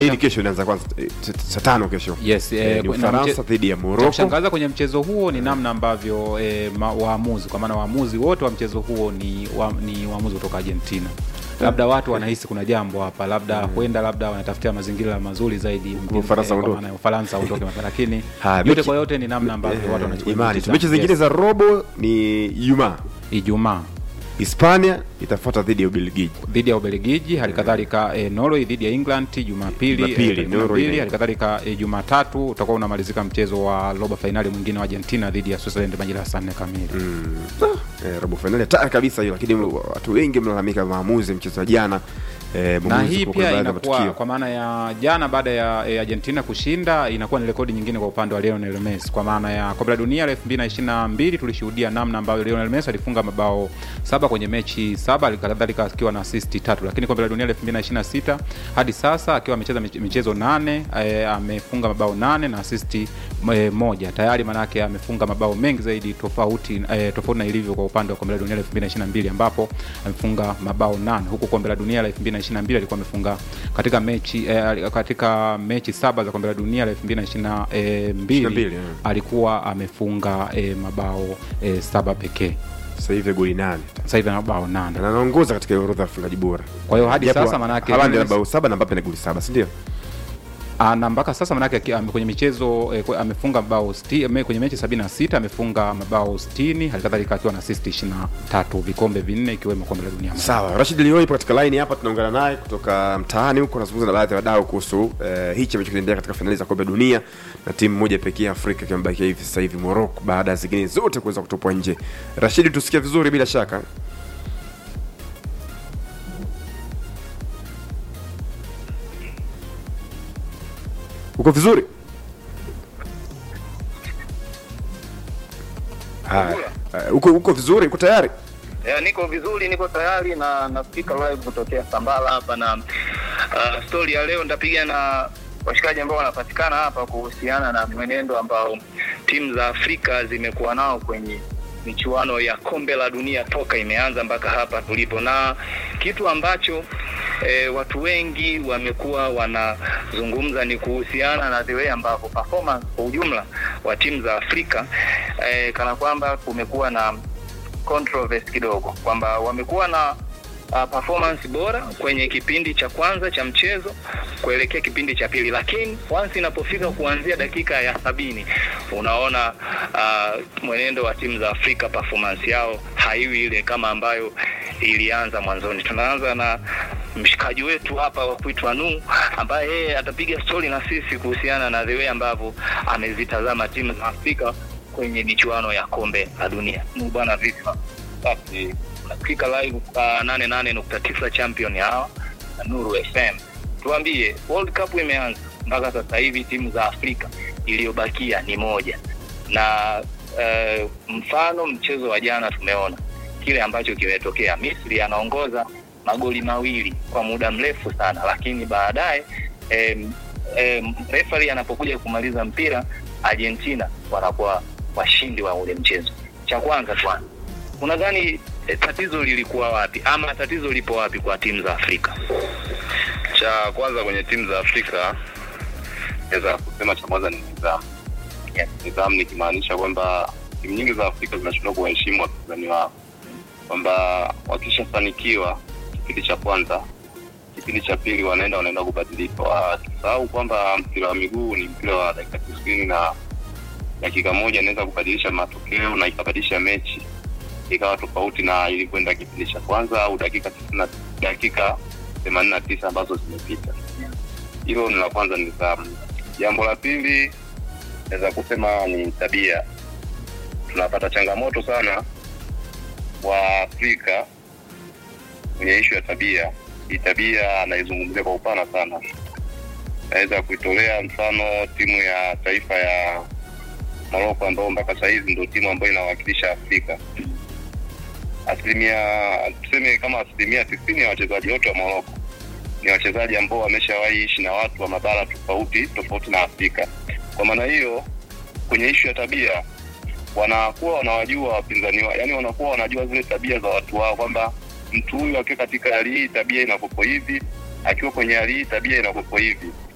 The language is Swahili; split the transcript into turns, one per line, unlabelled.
hii ni kesho inaanza kwanza eh, t- t- saa tano kesho
Yes,
Eh,
eh,
ni
na
Ufaransa
mche-
dhidi ya
Cha
Morocco
kushangaza kwenye mchezo huo ni namna ambavyo eh, ma, waamuzi kwa maana waamuzi wote wa mchezo huo ni, wa, ni waamuzi kutoka Argentina. Labda watu wanahisi kuna jambo hapa, labda huenda labda wanatafutia mazingira mazuri zaidi mjini-
Ufaransa
eh, kwa
aondoke.
maana ya Ufaransa aondoke mapema, lakini
Haya,
yote
mechi-
kwa yote ni namna ambavyo watu
Eh,
wanachukua
imani tu
mchezo.
mechi zingine
Yes.
za robo ni Ijumaa
Ijumaa
Hispania itafuata dhidi ya Ubelgiji
dhidi ya Ubelgiji, hali kadhalika eh, Norway dhidi ya England Jumapili,
Jumapili,
eh, tarehe
Norway
12,
na-
hali kadhalika eh, Jumatatu utakuwa unamalizika mchezo wa robo fainali mwingine wa Argentina dhidi ya Switzerland majira ya saa nne kamili.
eh, robo fainali hatari kabisa hiyo, lakini watu wengi mnalalamika maamuzi mchezo wa jana eh,
na
mwamuzi
hii
kwa
pia
baadhi ya
inakuwa
matukio.
kwa maana ya jana baada ya e, Argentina kushinda inakuwa ni rekodi nyingine kwa upande wa Lionel Messi, kwa maana ya kombe la dunia la 2022 tulishuhudia namna ambayo Lionel Messi alifunga mabao saba kwenye mechi saba, kadhalika akiwa na assist tatu, lakini kombe la dunia la 2026 hadi sasa akiwa amecheza mich- michezo nane e, amefunga mabao nane na assist e, moja tayari, manake amefunga mabao mengi zaidi tofauti e, tofauti na ilivyo kwa upande wa kombe la dunia la 2022 ambapo amefunga mabao nane huku kombe la dunia la 2022 alikuwa amefunga katika mechi eh, katika mechi saba za kombe la dunia la 2022
22, yeah.
alikuwa amefunga eh, mabao eh, saba pekee.
Sasa hivi goli nane
Sasa hivi ana mabao nane.
na anaongoza katika orodha ya wafungaji bora.
Kwa hiyo hadi
Japo
sasa manake
Haaland ana
Lionel
bao saba na Mbappe na goli saba, si ndio?
Ah, na mpaka sasa manake aki- ame- kwenye michezo eh, kwe- amefunga mabao sti- me- kwenye mechi 76 amefunga mabao 60 halikadhalika akiwa na assist 23 vikombe vinne ikiwemo kombe la dunia.
Sawa, Rashid Lioi ipo katika line hapa, tunaungana naye kutoka mtaani huko, anazungumza na baadhi ya wadau kuhusu eh, hichi ambacho kinaendelea katika fainali za kombe la dunia na timu moja pekee ya Afrika ikiwa imebakia hivi sasa hivi Morocco, baada ya zingine zote kuweza kutupwa nje. Rashid, tusikie vizuri bila shaka. Uko vizuri? Haya, eh, uko uko vizuri? Uko tayari?
Ya, niko vizuri, niko tayari na naspika live kutokea Sambala hapa na uh, story ya leo nitapiga na washikaji ambao wanapatikana hapa kuhusiana na mwenendo ambao timu za Afrika zimekuwa nao kwenye michuano ya kombe la dunia toka imeanza mpaka hapa tulipo, na kitu ambacho e, watu wengi wamekuwa wanazungumza ni kuhusiana na the way ambavyo performance kwa ujumla wa timu za Afrika e, kana kwamba kumekuwa na controversy kidogo kwamba wamekuwa na uh, performance bora kwenye kipindi cha kwanza cha mchezo kuelekea kipindi cha pili, lakini once inapofika kuanzia dakika ya sabini unaona uh, mwenendo wa timu za Afrika performance yao haiwi ile kama ambayo ilianza mwanzoni. Tunaanza na mshikaji wetu hapa wa kuitwa Nu ambaye yeye atapiga stori na sisi kuhusiana na the way ambavyo amezitazama timu za Afrika kwenye michuano ya kombe la dunia. Nu bwana, vipi? Safi. Unasikika live kwa nane nane nukta tisa champion hawa na Nuru FM. Tuambie, World Cup imeanza mpaka sasa hivi timu za Afrika iliyobakia ni moja, na uh, mfano mchezo wa jana tumeona kile ambacho kimetokea. Misri anaongoza magoli mawili kwa muda mrefu sana, lakini baadaye em, em, referee anapokuja kumaliza mpira, Argentina wanakuwa washindi wa ule mchezo. Cha kwanza kwanza, unadhani eh, tatizo lilikuwa wapi ama tatizo lipo wapi kwa timu za Afrika?
cha kwanza kwenye timu za Afrika naweza kusema cha kwanza ni nidhamu.
Yes.
Nidhamu nikimaanisha kwamba timu nyingi za Afrika zinashindwa kuwaheshimu wapinzani wao, kwamba wakishafanikiwa kipindi cha kwanza, kipindi cha pili wanaenda wanaenda kubadilika, wakisahau kwamba mpira wa miguu ni mpira wa dakika tisini na dakika moja inaweza kubadilisha matokeo na ikabadilisha mechi ikawa tofauti na ilivyoenda kipindi cha kwanza au dakika tisini na dakika themanini na tisa ambazo zimepita. Hilo ni la kwanza, ni nidhamu. Jambo la pili naweza kusema ni tabia. Tunapata changamoto sana wa Afrika kwenye ishu ya tabia. Hii tabia naizungumzia kwa upana sana. Naweza kuitolea mfano timu ya taifa ya Morocco ambao mpaka saa hizi ndio timu ambayo inawakilisha Afrika asilimia tuseme kama asilimia tisini ya wachezaji wote wa Morocco ni wachezaji ambao wameshawahi ishi na watu wa mabara tofauti tofauti na Afrika. Kwa maana hiyo, kwenye ishu ya tabia wanakuwa wanawajua wapinzani wao, yani wanakuwa wanajua zile tabia za watu wao, kwamba mtu huyu akiwa katika hali hii tabia inakuwepo hivi, akiwa kwenye hali hii tabia inakuwepo hivi.